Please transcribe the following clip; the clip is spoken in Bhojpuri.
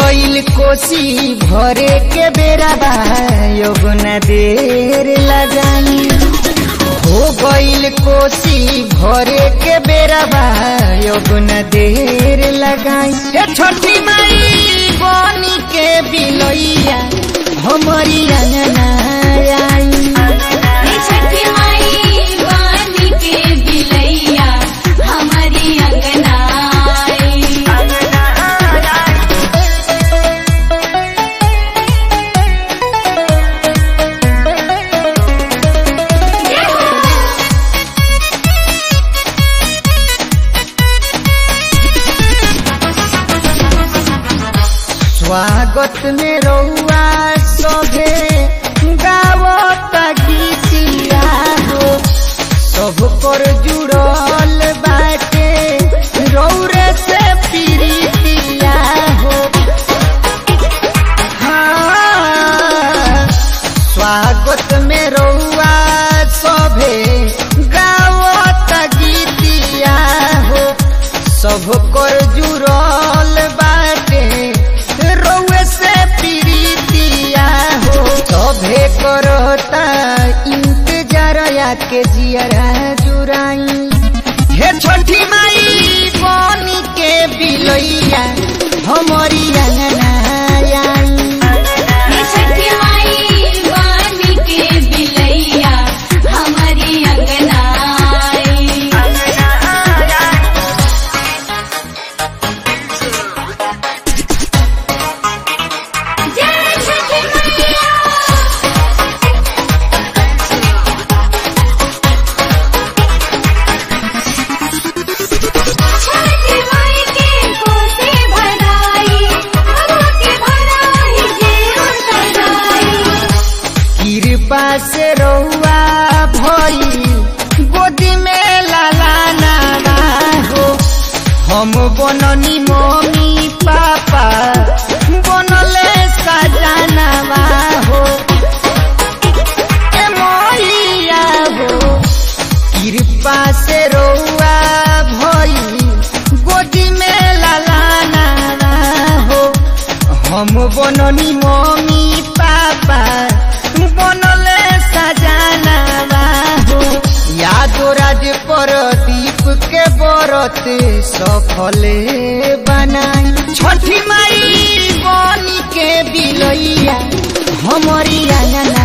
गईल कोसी भरे के बेरा बा योगना देर लगाई हो गईल कोसी भरे के बेरा बा योगना देर लगाई हे छोटी माई बनी के बिलैया हमारी अंगना आई हे छठी माई बानी के बिलैया हमारी अंगना आई। स्वागत में रउआ सभे गावत गीतिया हो सब पर जुड़ल बाटे रौरे से प्रीतिया हो हाँ, स्वागत में रउआ सभे गावत गीतिया हो सब कर जुड़ल बाटे रउए से प्रीतिया हो सभे करता इंतजार के जियरा जुराई हे छोटी माई बनी के बिलैया हमारी अंगना आई हे छठी माई बानी के बिलैया हमारी अंगना आई। जय छठी मैया छठी माई के कोसे भराई हवा के भराई जे सजाई कृपा से रउआ भई गोदी में लाला नाना हो हम बननी मम्मी पापा बनले सजानवा हो ए मैया हो कृपा से रउआ भई गोदी में लाला नाना हो हम बननी मम्मी पापा बनले सजानवा हो यादो राज प्रदीप के बरत सफले बनाई छठी माई बनी के बिलैया हमारी अंगना